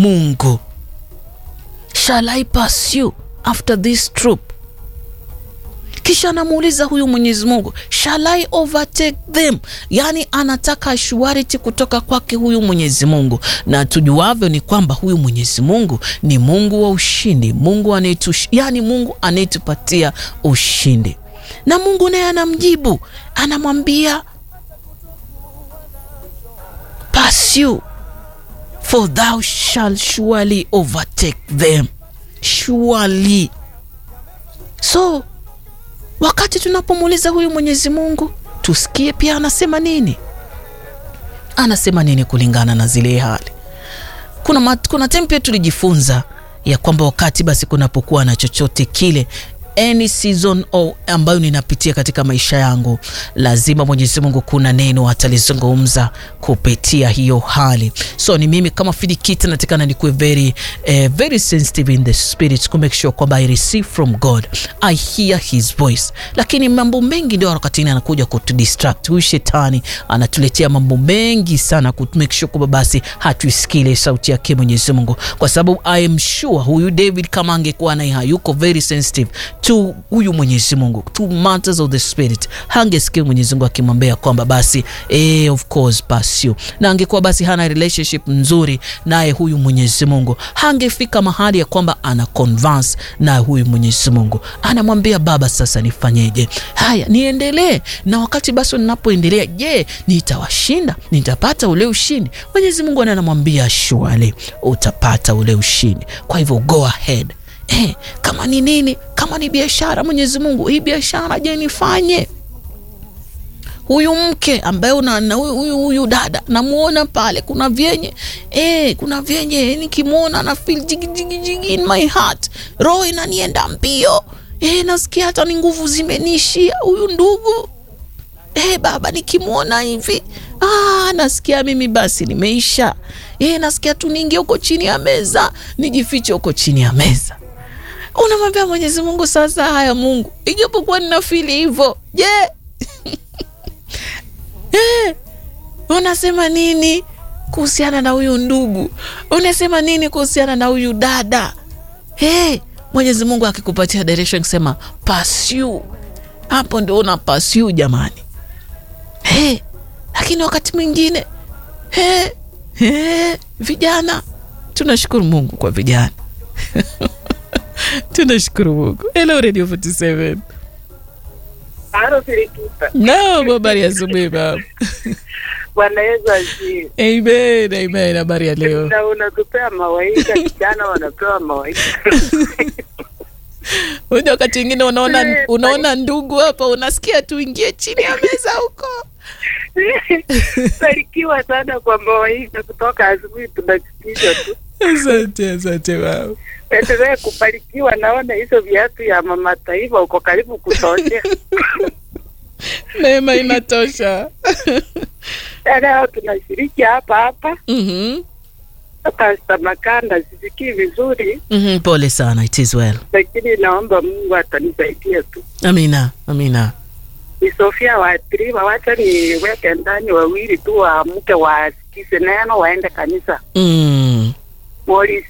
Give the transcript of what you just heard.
Mungu? Shall I pursue after this troop? Kisha anamuuliza huyu Mwenyezi Mungu, shall I overtake them? Yaani anataka assurity kutoka kwake huyu Mwenyezi Mungu, na tujuavyo ni kwamba huyu Mwenyezi Mungu ni Mungu wa ushindi, Mungu anayetu, yaani Mungu anayetupatia ushindi. Na Mungu naye anamjibu, anamwambia pursue for thou shall surely overtake them surely. So wakati tunapomuuliza huyu Mwenyezi Mungu, tusikie pia anasema nini, anasema nini kulingana na zile hali. Kuna, mat, kuna time pia tulijifunza ya kwamba wakati basi kunapokuwa na chochote kile any season oh, ambayo ninapitia katika maisha yangu, lazima Mwenyezi Mungu kuna neno atalizungumza kupitia hiyo hali. So ni mimi kama Filikita natakana nikuwe very, eh, very sensitive in the spirit to make sure kwamba I receive from God, I hear his voice. Lakini mambo mengi ndio wakati anakuja kutudistract. Huyu shetani anatuletea mambo mengi sana ku make sure kwamba basi hatuisikile sauti yake Mwenyezi Mungu, kwa sababu I am sure huyu David kama angekuwa naye hayuko very sensitive to huyu Mwenyezi Mungu, to matters of the spirit, hangesikia Mwenyezi Mungu akimwambia kwamba basi eh, of course pursue, na angekuwa basi hana relationship nzuri naye huyu Mwenyezi Mungu, hangefika mahali ya kwamba ana converse na huyu Mwenyezi Mungu, anamwambia Baba, sasa nifanyeje? Haya, niendelee na wakati basi ninapoendelea, je, nitawashinda? Nitapata ule ushindi? Mwenyezi Mungu anamwambia surely utapata ule ushindi, kwa hivyo go ahead. Eh, kama ni nini, kama ni biashara, Mwenyezi Mungu, hii biashara je, nifanye? Huyu mke ambaye una huyu huyu dada namuona pale, kuna vyenye eh, kuna vyenye nikimwona na feel jigi jigi jigi in my heart, roho inanienda mbio eh, nasikia hata ni nguvu zimenishia. Huyu ndugu eh, baba nikimwona hivi ah, nasikia mimi basi nimeisha eh, nasikia tu niingie huko chini ya meza, nijifiche huko chini ya meza unamwambia Mwenyezi Mungu, sasa haya Mungu, ijapokuwa ninafili hivyo, je, yeah. yeah. unasema nini kuhusiana na huyu ndugu? Unasema nini kuhusiana na huyu dada? Hey, Mwenyezi Mungu akikupatia direction kusema pursue, hapo ndio una pursue jamani. Hey, lakini wakati mwingine hey, hey, vijana tunashukuru Mungu kwa vijana tunashukuru Mungu. Hello Radio 47. Halo Filikita. Naam, habari ya asubuhi mama. Bwana Yesu asifiwe. Amen, amen. Habari ya leo. Na unatupea mawaidha, kijana wanapewa mawaidha. Unajua wakati mwingine unaona unaona ndugu hapa unasikia tu ingie chini ya meza huko. Barikiwa sana kwa mawaidha kutoka asubuhi tunasikiza tu. Asante, asante mama. Endelee kubarikiwa, naona hizo viatu ya mama taifa uko karibu kutosha. Neema inatosha. Leo tunashiriki hapa hapa. Mhm. Pastor Makanda sisikii vizuri, Mhm, pole sana. It is well. lakini naomba Mungu atanisaidia tu. Amina, amina. Ni Sofia waathiriwa, wacha niweke ndani wawili tu waamke wasikize neno waende kanisa. Mm. Morris